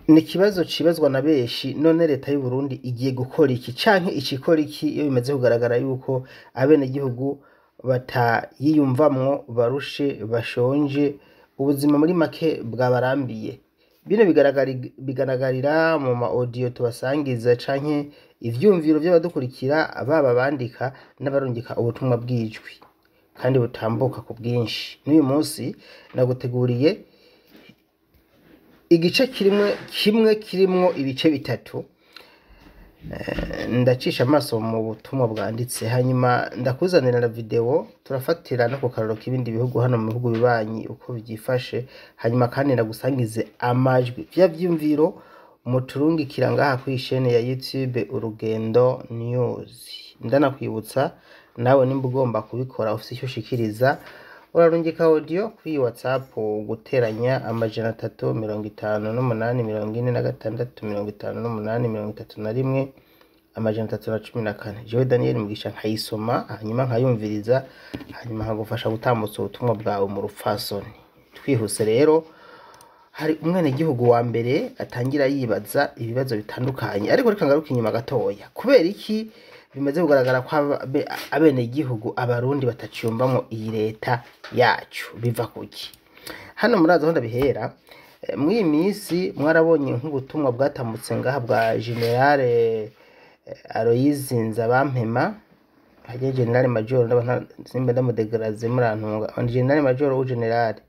ni ikibazo cibazwa na benshi none leta y'u Burundi igiye gukora iki canke icikora iki iyo bimaze kugaragara yuko abenegihugu batayiyumvamwo barushe bashonje ubuzima muri make bwabarambiye bino bigaragari- bigaragarira mu ma audio tubasangiza canke ivyumviro vy'abadukurikira baba bandika n'abarungika ubutumwa bw'ijwi kandi butambuka ku bwinshi n'uyu munsi naguteguriye igice kimwe kimwe kirimwo ibice bitatu Eh, ndacisha amaso mu butumwa bwanditse hanyuma ndakuzanira na video turafatira no ku karoro k'ibindi bihugu hano mu bihugu bibanyi uko byifashe hanyuma kandi ndagusangize amajwi vya vyumviro muturungikira ngaha kuri ishene ya youtube urugendo news ndanakwibutsa nawe nimba ugomba kubikora ufise icyo ushikiriza urarungika audio kuri whatsapp guteranya amajana atatu mirongo itanu n'umunani mirongo ine na gatandatu mirongo itanu n'umunani mirongo itatu na rimwe amajana atatu na cumi na kane jewe daniel mugisha nkayisoma hanyuma nkayumviriza hanyuma nkagufasha gutambutsa ubutumwa bwawe mu rupfasoni twihuse rero hari umwenegihugu wa mbere atangira yibaza ibibazo bitandukanye ariko reka ngaruke inyuma gatoya kubera iki bimaze kugaragara ko abe- abenegihugu abarundi bataciyumvamwo iyi leta yacu biva kuki hano murazi aho ndabihera eh, muri iyi minsi mwarabonye nk'ubutumwa bwatambutse ngaha bwa generale eh, aloyizi nzabampema hajya generale majoro ndaba nta- simba ndamudegaraze murantunga ni generale majoro ou generale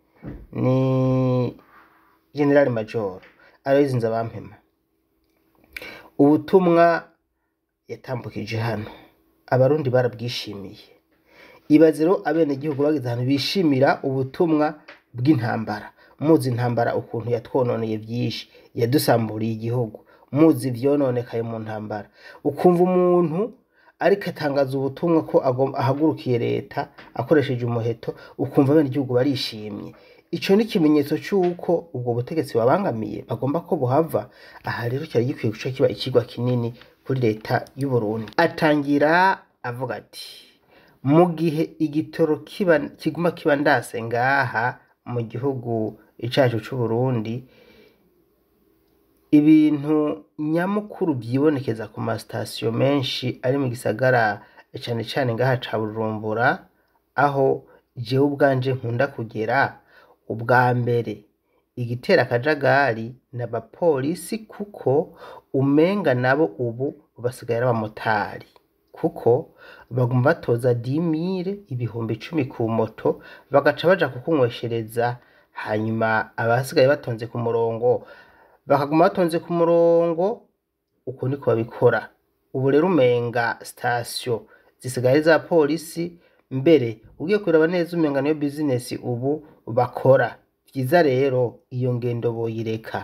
ni generale majoro aloyizi nzabampema ubutumwa yatambukije hano abarundi barabwishimiye ibaze rero abenegihugu bageze ahantu bishimira ubutumwa bw'intambara muzi intambara ukuntu yatwononeye byinshi yadusamburiye igihugu muzi ivyononekaye mu ntambara ukumva umuntu ariko atangaza ubutumwa ko agom- ahagurukiye leta akoresheje umuheto ukumva abenegihugu barishimye ico ni ikimenyetso c'uko ubwo butegetsi babangamiye bagomba ko buhava aha rero cyari gikwiye guca kiba ikigwa kinini kuri leta y'u Burundi atangira avuga ati mu gihe igitoro kiba kiguma kiba ndase ngaha mu gihugu cacu c'u Burundi ibintu nyamukuru vyibonekeza ku masitasiyo menshi ari mu gisagara cane cane ngaha ca Bujumbura aho jewe ubwanje nkunda kugera ubwa mbere igitera akajagari n'abapolisi kuko umenga nabo ubu basigaye ari abamotari kuko baguma batoza dimire ibihumbi icumi ku moto bagaca baja kukunyweshereza hanyuma abasigaye batonze ku murongo bakaguma batonze ku murongo uko niko babikora ubu rero umenga sitasiyo zisigaye ari za polisi mbere ugiye kureba neza umenga niyo bizinesi ubu bakora vyiza rero iyo ngendo boyireka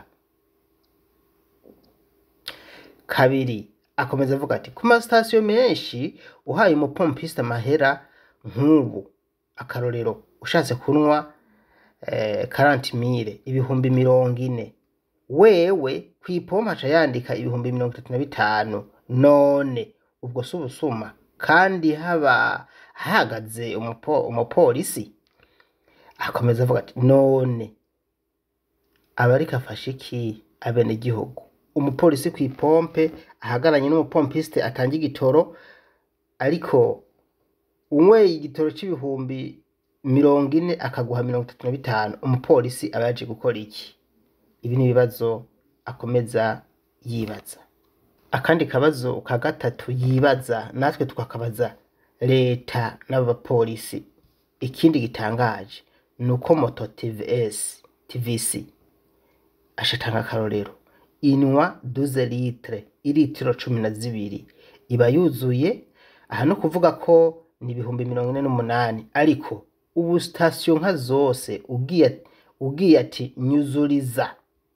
kabiri akomeza avuga ati ku masitasiyo menshi uhaye umupompiste amahera nk'ubu akarorero ushatse kunywa eh, karanti mire ibihumbi mirongo ine wewe kw'ipompa aca yandika ibihumbi mirongo itatu na bitanu none ubwo si ubusuma kandi haba hahagaze umupo, umupolisi akomeza avuga ati none aba ariko afashe iki abenegihugu umupolisi kw'ipompe ahagaranye n'umupompiste atanga igitoro ariko unyweye igitoro c'ibihumbi mirongo ine akaguha mirongo itatu na bitanu umupolisi aba yaje gukora iki ibi ni ibibazo akomeza yibaza akandi kabazo ka gatatu yibaza natwe tukakabaza leta n'abapolisi ikindi gitangaje ni uko moto tvs tvc ashatanga akarorero inwa duze litre iritiro cumi na zibiri iba yuzuye aha no kuvuga ko ni ibihumbi mirongo ine n'umunani ariko ubu sitasiyo nka zose ugiye ugiye ati nyuzuriza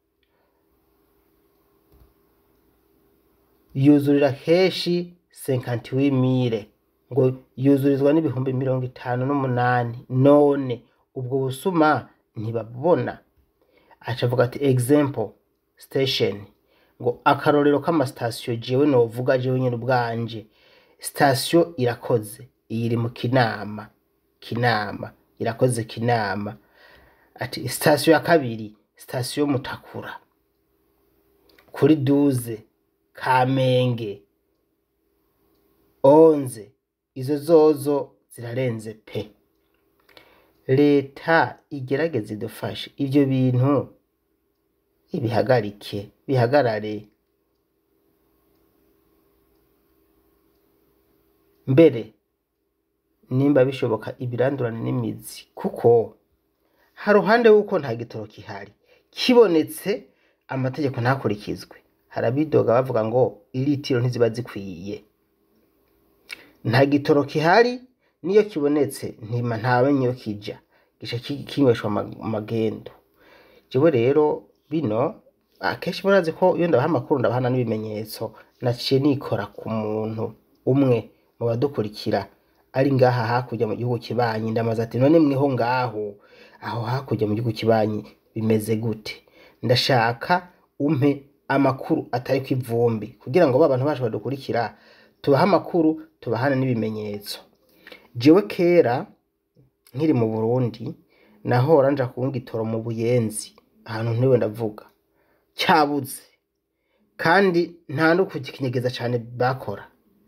yuzurira kenshi senkanti w'imire ngo yuzurizwa n'ibihumbi mirongo itanu n'umunani none ubwo busuma ntibabona aca avuga ati example station ngo akarorero k'amasitasiyo jewe novuga jewe nyine ubwanje sitasiyo irakoze iyi iri mu kinama kinama irakoze kinama ati sitasiyo ya kabiri sitasiyo mutakura kuri duze kamenge onze izo zozo zirarenze pe leta igerageze idufashe ivyo bintu ibihagarike bihagarare mbere nimba bishoboka ibirandurane n'imizi kuko haruhande wuko nta gitoro kihari kibonetse amategeko ntakurikizwe harabidoga bavuga ngo iritiro ntiziba zikwiye nta gitoro kihari niyo kibonetse ntima ntamenye iyo kija gica ki- kinyweshwa ama- amagendo jewe rero bino akenshi murazi ko iyo ndabaha amakuru ndabahana n'ibimenyetso naciye nikora ku muntu umwe mu badukurikira ari ngaha hakurya mu gihugu kibanyi ndamaze ati none mweho ngaho aho hakurya mu gihugu kibanyi bimeze gute ndashaka umpe amakuru atari ku ivumbi kugira ngo ba bantu bacu badukurikira tubahe amakuru tubahane n'ibimenyetso jewe kera nkiri mu burundi nahora nja kuwunga itoro mu buyenzi ahantu ntiwe ndavuga cyabuze kandi nta no kukinyegeza cyane bakora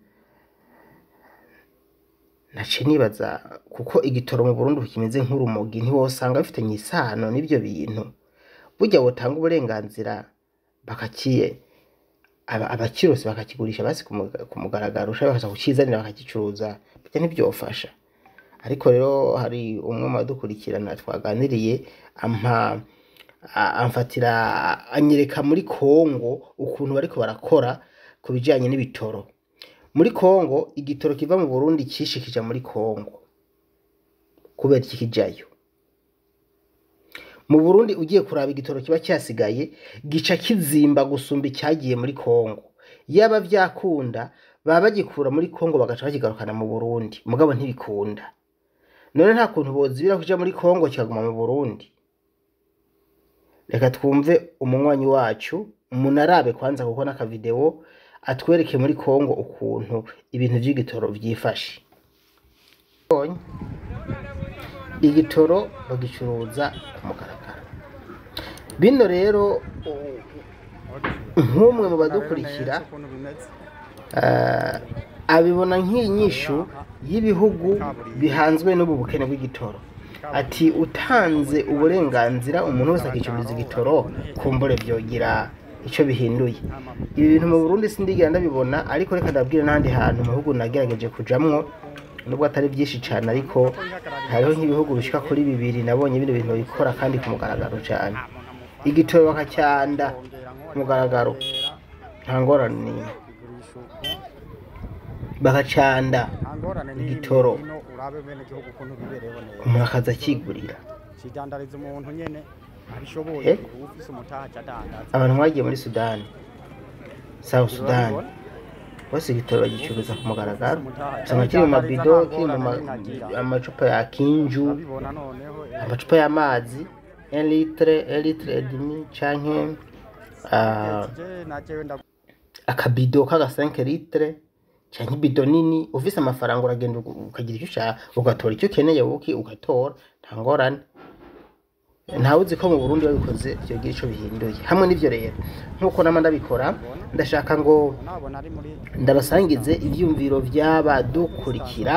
naciye nibaza kuko igitoro mu burundi kimeze nk'urumogi ntiwosanga bifitanye isano n'ibyo bintu burya butanga uburenganzira bakakiye aba- abakirose bakakigurisha basi ku muga- ku mugaragaro ushaka bakaza kukizanira bakagicuruza bijya ntibyofasha ariko rero hari umwe mu badukurikirana twaganiriye ampa a- amfatira anyereka muri kongo ukuntu bariko barakora ku bijanye n'ibitoro muri kongo igitoro kiva mu burundi cishi kija muri kongo kubera iki kijayo mu burundi ugiye kuraba igitoro kiba cyasigaye gica kizimba gusumba icyagiye muri kongo yaba vyakunda baba bagikura muri kongo bagaca bakigarukana mu burundi mugabo ntibikunda none nta kuntu bozibira kuja muri kongo kikaguma mu burundi reka twumve umunywanyi wacu munarabe kwanza kuko n'akavideo atwereke muri kongo ukuntu ibintu vy'igitoro vyifashe Bonye. igitoro bagicuruza ku mugaragaro bino rero u- nk'umwe mu badukurikira eh, abibona nk'inyishu y'ibihugu bihanzwe n'ubu bukene bw'igitoro ati utanze uburenganzira umuntu wese akicururiza igitoro kumbure vyogira ico bihinduye ibi bintu mu burundi sindigera ndabibona ariko reka ndabwire n'ahandi hantu mu bihugu nagerageje kujamwo nubwo atari byinshi cane ariko hariho nk'ibihugu bishika kuri bibiri nabonye bino bintu bikora kandi ku mugaragaro cane igitoro bakacyanda ku mugaragaro nta ngorane n'imwe bakacanda igitoro. urabe bene gihugu ukuntu bibereho neza umuntu akaza akigurira kidandariza umuntu nyene abishoboye Eh? ufise umutaha adandaza abantu bagiye muri sudani south sudani bose igitoro bagicuruza ku mugaragaro usanga kiri mu mabido kiri mu ma- amacupa ya kinju urabibona noneho eh, amacupa y'amazi elitre elitre edimi canke ah, je najewe nda akabido k'aga 5 litre canke ibido nini ufise amafaranga uragenda ugu- ukagira icyo ushaka ugatora icyo ukeneye wowe ugatora nta ngorane ntawe uzi ko mu burundi babikoze vyogira ico bihinduye hamwe n'ivyo rero nk'uko nama ndabikora ndashaka ngo nabona ari muri ndabasangize ivyumviro vy'abadukurikira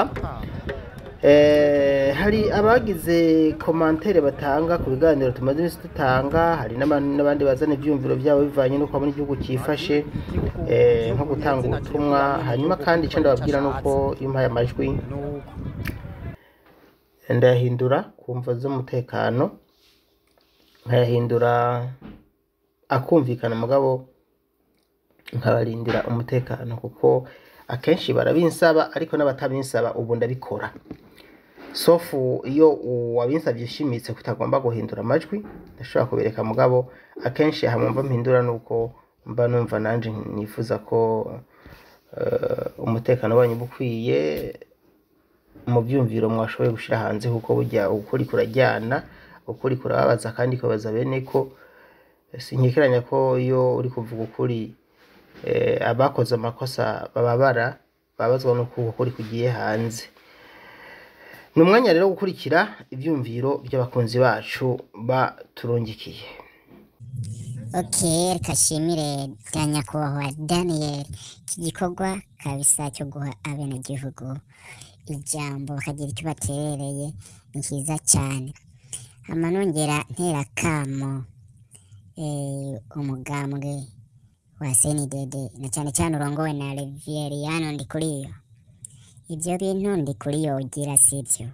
Eh, hari abagize komantere batanga ku biganiro tumaze iminsi dutanga hari n'aba- n'abandi bazana ivyumviro vyabo bivanye n'uko abona igihugu cifashe eh, nko gutanga ubutumwa hanyuma kandi ico ndababwira nuko iyo mpaye amajwi nuko ndayahindura ku mvo z'umutekano nkayahindura akumvikana mugabo nkabarindira umutekano kuko akenshi barabinsaba ariko n'abatabinsaba ubu ndabikora sofu iyo uwabinsabye ushimitse kutagomba guhindura amajwi ndashobora kubereka mugabo akenshi hamwe mba mpindura nuko mba numva nanje nifuza ko eh, umutekano wanyu uba ukwiye mu byumviro mwashoboye gushyira hanze kuko burya ukuri kurajyana ukuri kurababaza kandi kubabaza bene ko sinkekeranya ko iyo uri kuvuga ukuri eh, abakoze amakosa bababara babazwa n'uko ukuri kugiye hanze ni umwanya rero wo gukurikira ibyumviro by'abakunzi bacu baturungikiye Okay, reka shimire bya nyakubahwa Daniel iki gikorwa kabisa cyo guha abenegihugu ijambo bakagira icyo baterereye ni cyiza cyane hama nongera ntera akamo eh, umugambwe wa CNDD na cyane cyane urongowe na Reveriyano Ndikuriyo ibyo bintu Ndikuriyo ugira sibyo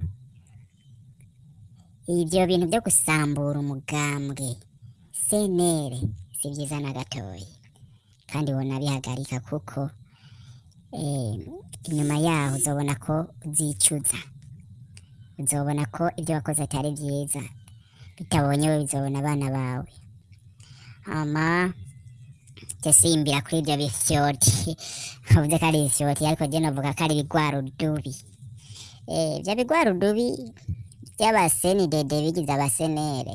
ibyo bintu byo gusambura umugambwe senere si byiza na gatoya kandi ubona bihagarika kuko eh, inyuma yaho uzobona ko uzicuza uzobona ko ibyo wakoze atari byiza bitabonye we bizobona abana bawe hama jye simbira kuri ibyo bifyoti uvuze ko ari ifyoti ariko jye novuga ko ari ibigwarudubi eh, ibyo bigwarudubi by'abasenidede bigize abasenere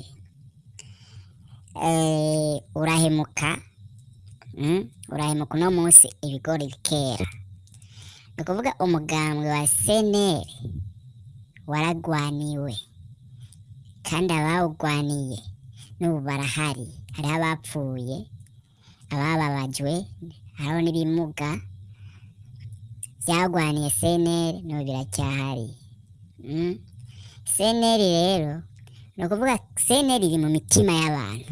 eh, urahemuka mm? urahemuka uno munsi ibigori bikera ni ukuvuga umugambwe wa senere waragwaniwe kandi abawugwaniye n'ubu barahari hariho abapfuye abababajwe hariho n'ibimuga byagwaniye senere n'ubu biracyahari mm? seneri rero ni ukuvuga seneri iri mu mitima y'abantu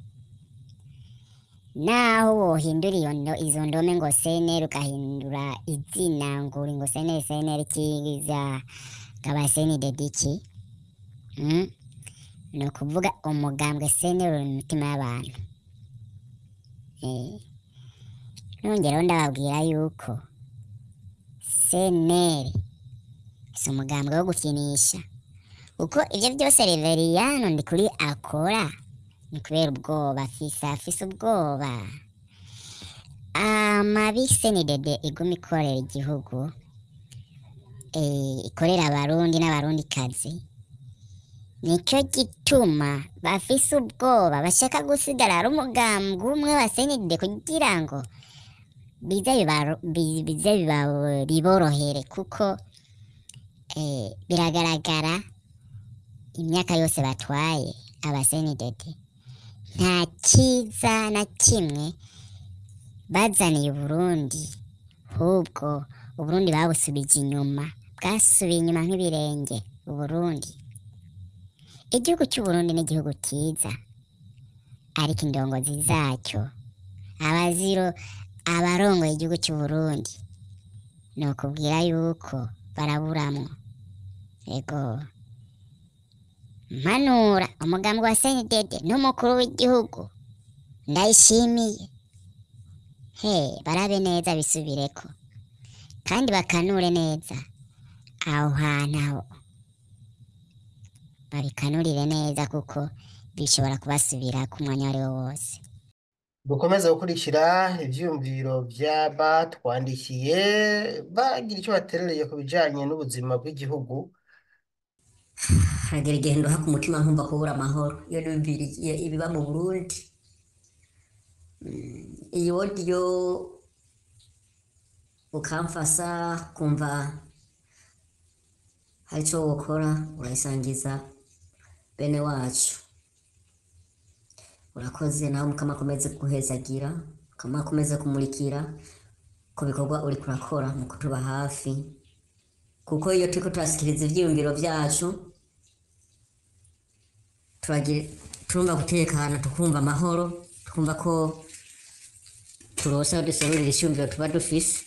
naho wohindura iyo ndo- izo ndome ngo seneri ugahindura izina ngo uri ngo seneri seneri kiza ngaba senidedi iki mm? ni ukuvuga umugambwe seneri uri mu mitima y'abantu eh. nongeraho ndababwira yuko seneri si umugambwe wo gukinisha kuko ibyo byose reveriyano ndi kuri akora ni kubera ubwoba afise afise ubwoba amabi senidede iguma ikorera igihugu eh, ikorera abarundi n'abarundikazi nicyo gituma bafise ubwoba bashaka gusigara ari umugambwe umwe wa senidede kugira ngo bize bibaro- bi- bize biba- biborohere kuko eh, biragaragara imyaka yose batwaye abasenidede nta cyiza na kimwe bazaniye uburundi ahubwo uburundi babusubije inyuma bwasubiye inyuma nk'ibirenge uburundi igihugu cy'uburundi ni igihugu cyiza ariko indongozi zacyo abaziro abarongoye igihugu cy'uburundi ni ukubwira yuko baraburamwo ego mpanura umugambi wa senidede n'umukuru w'igihugu ndayishimiye he barabe neza bisubireko kandi bakanure neza aho hantu aho babikanurire neza kuko bishobora kubasubira ku mwanya uwo ari wo wose dukomeze gukurikira ivyiyumviro vy'abatwandikiye bagira icyo baterereye ku bijanye n'ubuzima bw'igihugu hagera igihe ndoha ku mutima nkumva kubura amahoro iyo numviriye ibiba mu burundi Mm, iyi wodiyo ukamfasa kumva hari icyo wokora urayisangiza bene wacu urakoze nawe mukama akomeze guhezagira mukama akomeze kumurikira ku bikorwa uri kurakora mu kutuba hafi kuko iyo turiko turasikiriza ivyiyumviro vyacu turagira turumva gutekana tukumva amahoro tukumva ko turose aho duserurira icyumviro tuba dufise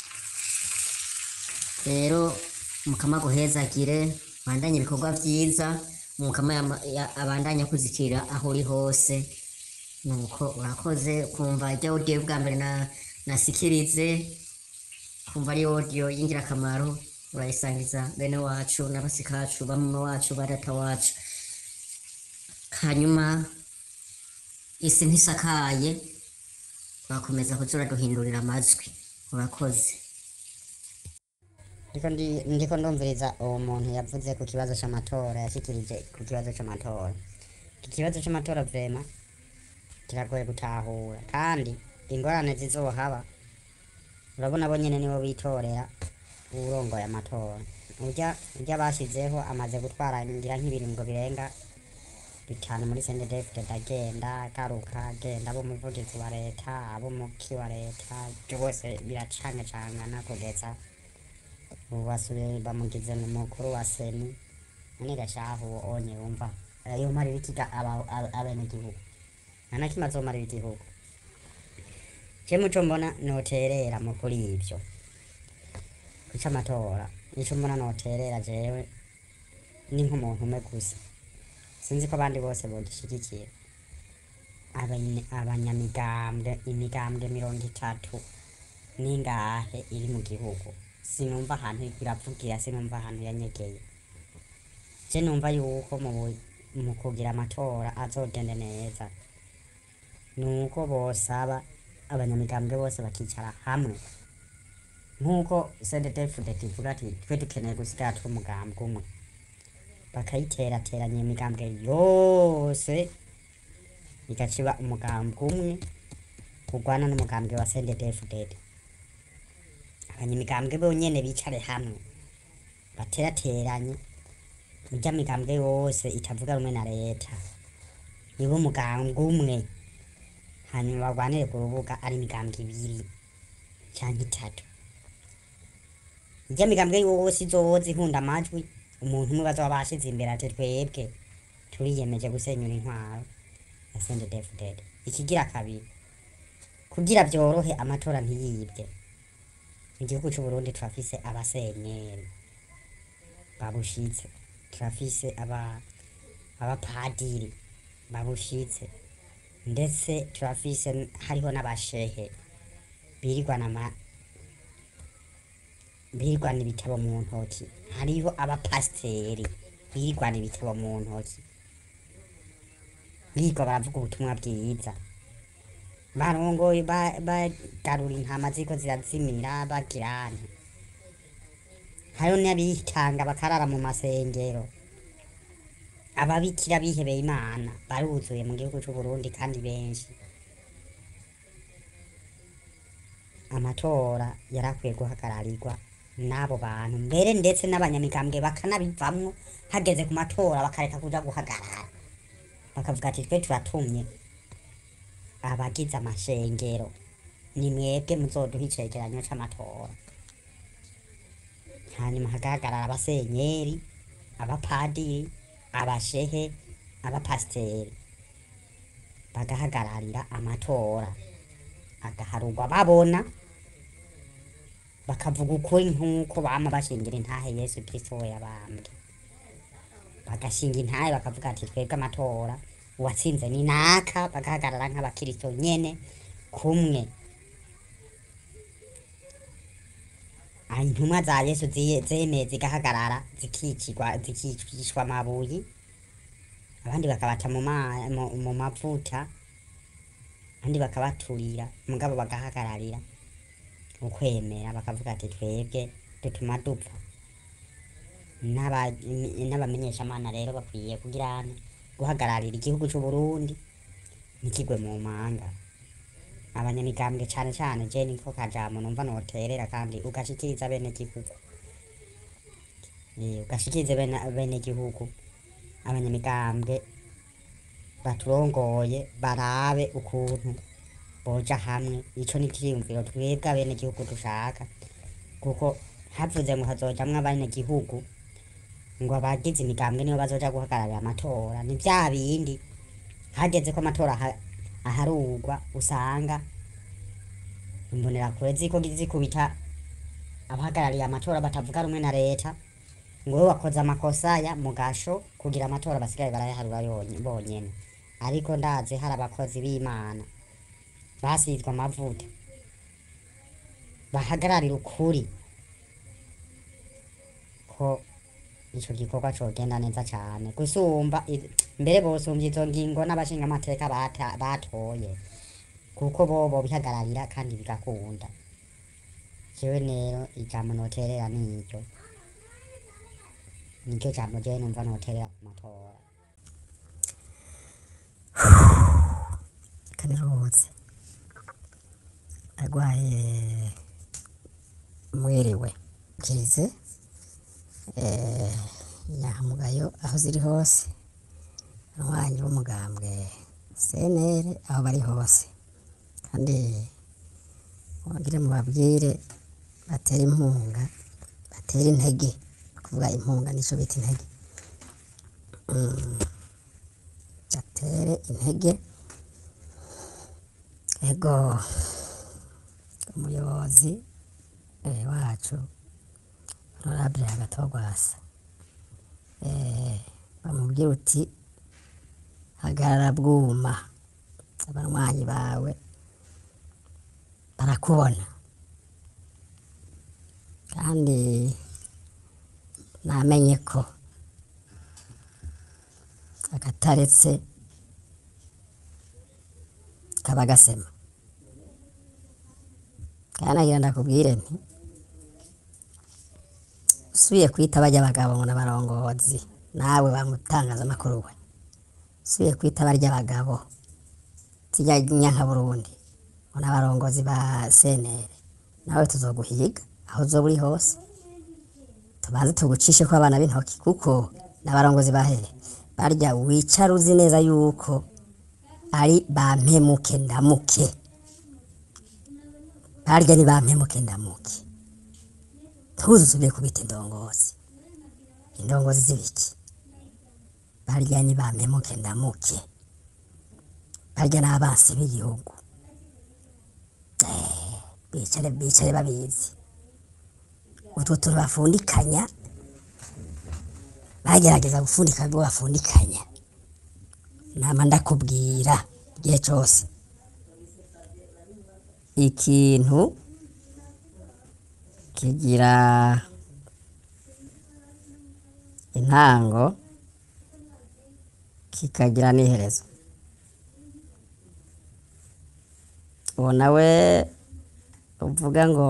rero mukama guhezagire bandanye ibikorwa vyiza mukama yama- ya- abandanye kuzikira aho uri hose nuko urakoze kumva iryo audio bwa mbere na nasikirize kumva ari audio y'ingirakamaro urayisangiza bene wacu n'abasikacu bamwe wacu badata wacu hanyuma isi ntisakaye urakomeza kuza uraduhindurira amajwi urakoze ndiko ndi- ndiko ndumviriza uwo muntu yavuze ku kibazo c'amatora yashikirije ku kibazo c'amatora iki kibazo c'amatora vrema kiragoye gutahura kandi ingorane zizohaba urabona bo nyene nibo bitorera uwurongoye amatora urya urya bashizeho amaze gutwara ngira nk'ibiringo birenga bitanu muri sendedefite ndagenda garuka agenda abo umuvugizi wa leta abo umuki wa leta byose biracangacangana kugeza ubu basubiye bamugize umukuru wa seni none gashahu onye wumva yomarira ikiga aba- aba- abenegihugu nanakimwe azomarira igihugu je muco mbona noterera mu kuri ivyo kuca amatora ico mbona noterera jewe ni nk'umuntu umwe gusa sinzi ko abandi bose bogishyigikira Abanye- abanyamigambwe imigambwe mirongo itatu n'ingahe iri mu gihugu sinumva ahantu iriko iravugira sinumva ahantu yanyegeye je numva yuko mu bu- mu kugira amatora azogende neza nuko bosaba abanyamigambwe bose bakicara hamwe nk'uko cdtfdt ivuga ati twe dukeneye gusigara turi umugambwe umwe bakayiterateranya imigambwe yose igaciba umugambwe umwe urwana n'umugambwe wa cndfdd abanyamigambwe bonyene bicare hamwe baterateranye murya migambwe yose itavuga rumwe na leta nibo umugambwe umwe hanyuma barwanire ku rubuga ari imigambwe ibiri canke itatu irya migambwe yose izoza ihunda amajwi umuntu umwe bazoba bashize imbere ati twebwe turiyemeje gusenyura intwaro ya sendedefuded ikigira kabiri kugira vyorohe amatora ntiyibwe mu gihugu c'uburundi turafise abasenyeri babushitse turafise aba abapadiri babushitse ndetse turafise n- hariho n'abashehe birirwana ama birirwana ibitabo mu ntoki hariho abapasiteri birirwana ibitabo mu ntoki birirwa baravuga ubutumwa bwiza barongoye ba- bagarura intama ziko zirazimira bagirane hariho n'abitanga bakarara mu masengero ababikira bihebeye imana baruzuye mu gihugu c'uburundi kandi benshi amatora yarakwiye guhagararirwa n'abo bantu mbere ndetse n'abanyamigambwe bakanabivamwo hageze ku matora bakareka kuja guhagarara bakavuga ati twe turatumye abagize amashengero ni mwebwe muzoduha icegeranyo c'amatora hanyuma hagahagarara abasenyeri abapadiri abashehe abapasiteri bagahagararira amatora agaharurwa babona bakavuga ukuri nk'uko bama bashingira intahe yesu kristo we yabambwe bagashinga intahe bakavuga ati twebwe amatora uwatsinze ni naka bagahagarara nk'abakristo nyene kumwe Ah, intumwa za yesu ziye- zemeye zigahagarara zikicirwa zikicishwa amabuyi abandi bakabata mu ma- mu- mu mavuta abandi bakabaturira mugabo bagahagararira ukwemera bakavuga ati twebwe dutuma dupfa N'aba- n'abamenyeshamana rero bakwiye kugira guhagararira igihugu c'uburundi ntikigwe mu manga abanyamigambwe cane cane je niko kajambo numva noterera kandi ugashikiriza bene gihugu Eh, ugashikiriza bene bene gihugu abanyamigambwe baturongoye barabe ukuntu boja hamwe ico ni ikiyumviro twebwe abene gihugu dushaka kuko havuze ngo hazojamwo abene gihugu ngo abagize imigambwe nibo bazoja guhagararira amatora ni vya bindi hageze ko amatora aha- aharurwa usanga imbonerakure ziko zikubita abahagarariye amatora batavuga rumwe na leta ngo we wakoze amakosa ya mugasho kugira amatora basigaye barayaharura yonye- bonyene ariko ndazi hari abakozi b'imana basizwe amavuta bahagararira ukuri ko ico gikorwa cogenda neza cane gusumba i- mbere bosumvya izo ngingo n'abashinga amateka bata- batoye kuko bobo bihagararira kandi bigakunda jewe rero ijambo noterera niryo niryo jambo jewe numva noterera ku matora kaniruhutse arwaye mwiriwe kize eh, nyamugayo aho ziri hose abanywanyi b'umugambwe CNL aho bari hose kandi mubagire mubabwire batere impunga batere intege kuvuga impunga nico bita intege Mm. batere intege ego umuyobozi eh, wacu honorable agatogwasa eh, bamubwira uti hagarara bwuma abanywanyi bawe barakubona kandi namenye ko akataretse kaba gasema kandi nagira ndakubwire nti usubiye kwita bajya abagabo ngo n'abarongozi nawe bamutangazamakuru we usubiye kwita barya abagabo zijya nyanka burundi ngo n'abarongozi ba senere nawe tuzoguhiga aho uzoba uri hose tubanze tugucishe ko abana b'intoki kuko n'abarongozi bahere barya wicara uzi neza yuko ari bampemuke ndamuke barya ni bampemuke ndamuke ntuzi usubiye kubita indongozi indongozi z'ibiki barya ni bampemuke ndamuke barya n'abansi b'igihugu Eh, bicare bicare babizi utwo tuntu bafundikanya bagerageza gufundika ibyo bafundikanya nama ndakubwira igihe cyose ikintu kigira intango kikagira n'iherezo uwo nawe uvuga ngo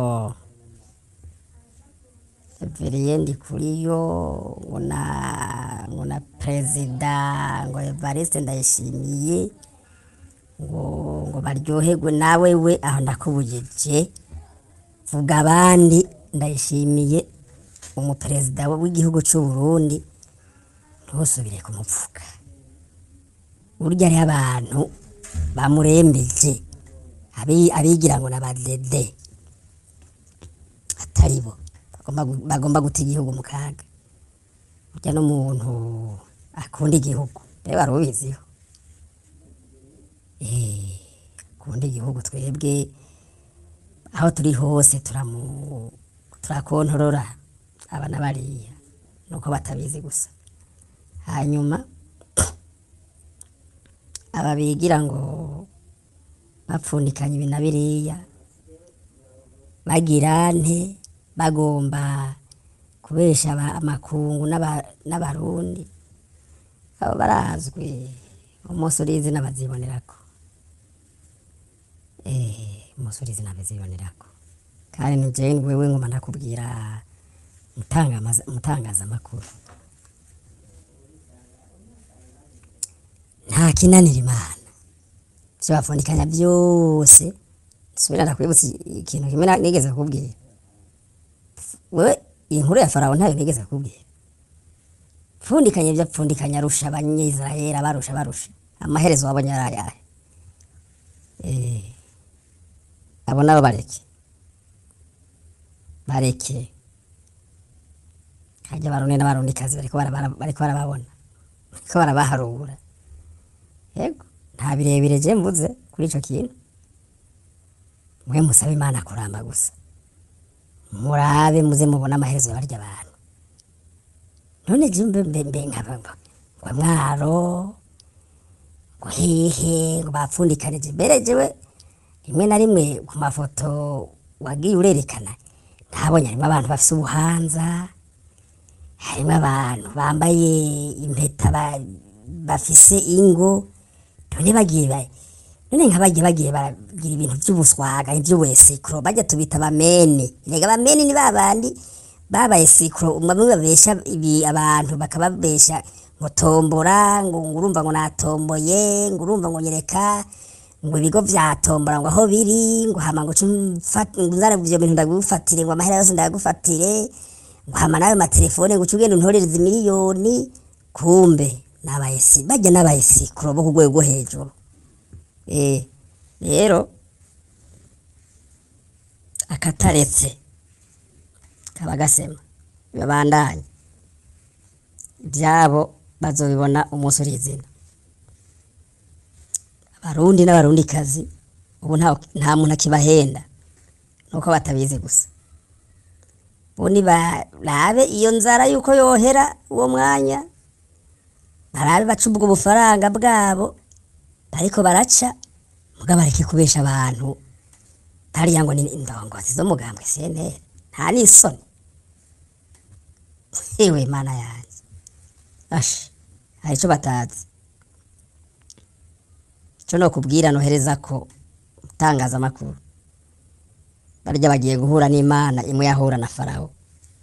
Everiye Ndikuriyo ngo na ngo na perezida ngo Evariste Ndayishimiye ngo ngo baryoherwe nawe we aho ndakubujije vuga abandi ndayishimiye umuperezida w'igihugu cy'u Burundi ntusubire kumupfuka burya hariho abantu bamurembeje abi- abigira ngo n'abadede atari bo bagomba gu- bagomba guta igihugu mu kaga burya n'umuntu akunda igihugu rero wari ubiziho Eh, akunda igihugu twebwe aho turi hose turamu turakontorora aba na bariya nuko batabizi gusa hanyuma aba bigira ngo bapfundikanya ibi na biriya bagira nte bagomba kubesha aba- amakungu n'aba- n'abarundi abo barazwi umunsi urizi n'abazibonerako eh umunsi urizi n'abazibonerako kandi ni jewe wewe ngoma ndakubwira mutangamaza- mutangazamakuru nta kinanira imana ivyo bapfundikanya byose subira ndakwibutsa ikintu kimwe na- nigeze kukubwira wewe iyi nkuru ya farawo ntayo nigeze kukubwira pfundikanya ibyo apfundikanya arusha abanyisirayeli abarusha barusha amaherezo wabonye ari ayahe Eh, abo nabo bareke bareke hajya abarundi n'abarundikazi bariko bara- bariko barababona bariko barabaharura yego nta birebire je mvuze kuri ico kintu mwe musabe imana kuramba gusa murabe muze mubone amaherezo barya abantu none je mbe mbe mbe nkaba ngo mwaro ngo hehe ngo bapfundikanije mbere jewe rimwe na rimwe ku mafoto wagiye urerekana ntabonye harimo abantu bafise ubuhanza harimo abantu bambaye impeta ba- bafise ingo none bagiye ba- none nka bagiye bagiye baragira ibintu by'ubuswaga iby'ubuesikuro bajya tubita abamene rega abamene ni babandi babaye sikuro bamwe babesha ibi abantu bakababesha ngo tombora ngo ngo urumva ngo natomboye ngo urumva ngo nyereka ngo ibigo vya tombora ngo aho biri ngo hama ngo cumfat ngo uzana ivyo bintu ndagufatire ngo amahera yose ndagufatire ngo hama nayo matelefone ngo ucugenda untorereza miliyoni kumbe n'abayesi bajya n'abayesi kuroba ku rwego rwo hejuru eh rero akataretse kaba gasema babandanye ibyabo bazobibona umunsi uri izina abarundi n'abarundikazi ubu nta nta muntu akibahenda nuko batabizi gusa ubundi barabe iyo nzara yuko yohera uwo mwanya barabe baca ubwo bufaranga bwabo bariko baraca muga bareke kubesha abantu hariya ngo ni indongozi z'umugambwe CNL nta n'isoni ewe mana yanjye ashi hari ico batazi ico nokubwira nohereza ko itangazamakuru barya bagiye guhura n'imana imwe yahura na farawo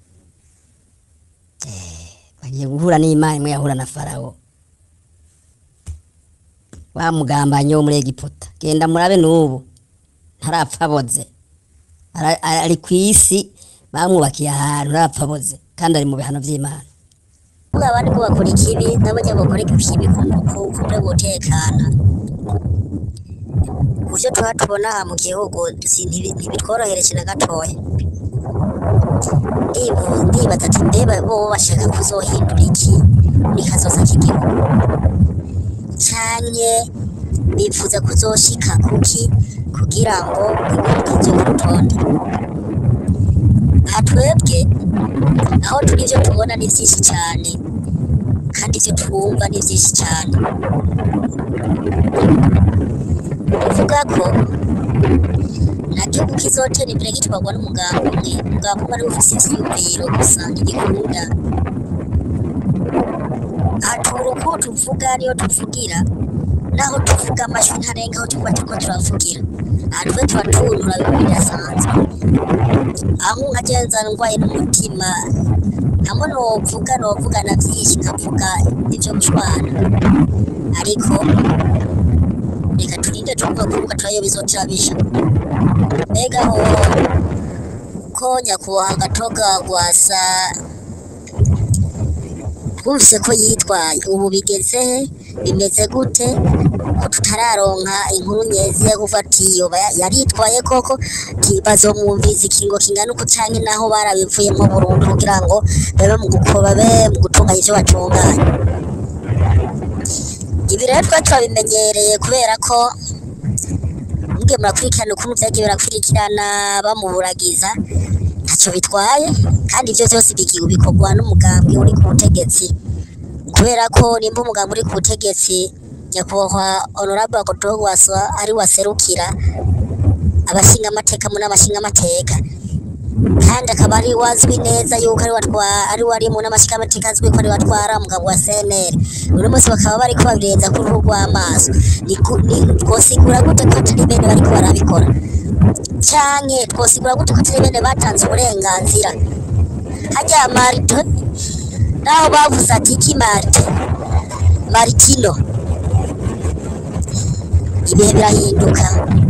Eh, bagiye guhura n'imana imwe yahura na farawo wa mugambanyi wo muri egiputa genda murabe n'ubu ntarapfa aboze Ara- ara- ari ku isi bamwubakiye ahantu ntarapfa aboze kandi ari mu bihano by'imana kuvuga abandi ko bakora ikibi nabo nyine bakora ikibi ku ku buryo butekana uburyo tuba tubona aha mu gihugu si- ntibi- ntibitworohereje na gatoya Ndibu- ndibaza ati mbeba bo bashaka kuzohindura iki muri kazoza k'igihugu canke bifuza kuzoshika kuki kugira ngo igihugu kije ku rutonde aha twebwe aho turi ibyo tubona ni byinshi cyane kandi ibyo twumva ni byinshi cyane bivuga ko nta gihugu kizotera imbere gitwarwa n'umugambi umwe umugambi umwe ariwo ufite ivyiyumviro gusa ntibikunda aha tubura uko tuvuga niyo tuvugira naho tuvuga amajwi ntarenga aho tuba turiko turavugira aha twe tuba tuntura bimwe bidasanzwe aho nkagenza ndwaye n'umutima hamwe novuga novuga na byinshi nkavuga ibyo gushwana ariko reka turinde tuvuga kuvuga turayo bizotira bisha mbega ho ko nyakubahwa gatoga gwasa twumvise ko yitwaye ubu bigeze he bimeze gute ko tutararonka inkuru nyezi yo kuva ati yoba ya- yaritwaye koko ti- bazomwumviza ikingo kingana uko canke naho barabivuyemo burundu kugira ngo babe mu gukoba babe mu gutunganya ivyo batunganya ibi rero twari turabimenyereye kubera ko mugiye murakurikirana ukuntu vyagiye birakurikirana bamuburagiza ntacyo bitwaye kandi ibyo byose bigi- bikorwa n'umugambi uri ku butegetsi kubera ko nimba umugambi uri ku butegetsi nyakubahwa honorable Gotogwasa ari waserukira abashinga amateka mu n'abashinga amateka kandi akaba ari wazwi neza yuko ari watwa ari wari mu n'amashinga amateka azwi ko ari watwara umugabo wa CNL uno munsi bakaba bari kubabirenza ku ruhu rw'amaso ni ku- ni twosigura gute ko atari bene bariko barabikora canke twosigura gute ko atari bene batanze uburenganzira harya marito naho bavuze ati iki marite maritino ibihe birahinduka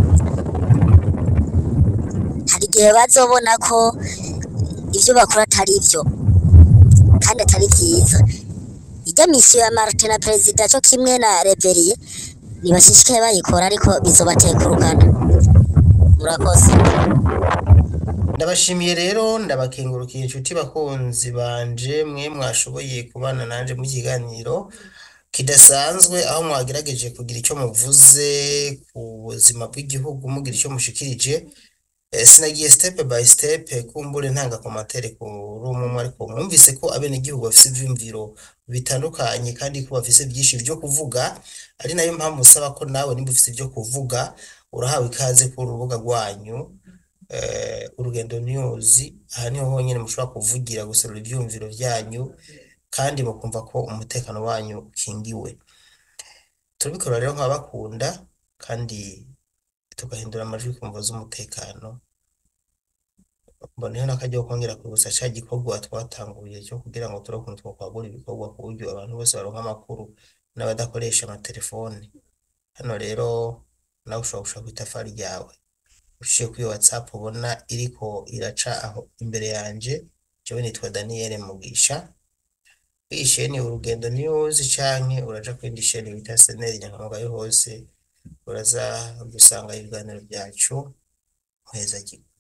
hari igihe bazobona ko ibyo bakora atari byo kandi atari byiza ijya misiyo ya marite na perezida cyo kimwe na reveriye ntibashishikaye bayikora ariko bizobatekurukana murakoze ndabashimiye rero ndabakengurukiye inshuti bakunzi banje mwe mwashoboye kubana nanje mu kiganiro kidasanzwe aho mwagerageje kugira icyo muvuze ku buzima bw'igihugu mugira icyo mushikirije Eh, sinagiye step by step kumbure ntanga komantere kuri umwe umwe ariko mwumvise ko abenegihugu bafise ivyumviro bitandukanye kandi ko bafise byinshi vyo kuvuga ari nayo mpamvu usaba ko nawe nimba ufise ivyo kuvuga urahawe ikaze ku rubuga rwanyu eh, urugendo news aha niho honyine mushobora kuvugira guserura ivyumviro vyanyu kandi mukumva ko umutekano wanyu ukingiwe turabikora rero nk'abakunda kandi tugahindura amajwi ku mvo z'umutekano mboneho n'akaryo ko kongera kwibutsa ca gikorwa twatanguye cyo kugira ngo turebe ukuntu twokwagura ibikorwa ku buryo abantu bose baronka amakuru n'abadakoresha amatelefone hano rero nawe ushobora gushaka ku itafari ryawe uciye kuri whatsapp ubona iriko iraca aho imbere yanje jewe nitwa Daniel Mugisha iyi sheni urugendo news canke uraja kwindi sheni bita seneri nyankamugayo hose uraza gusanga ibiganiro byacu muheza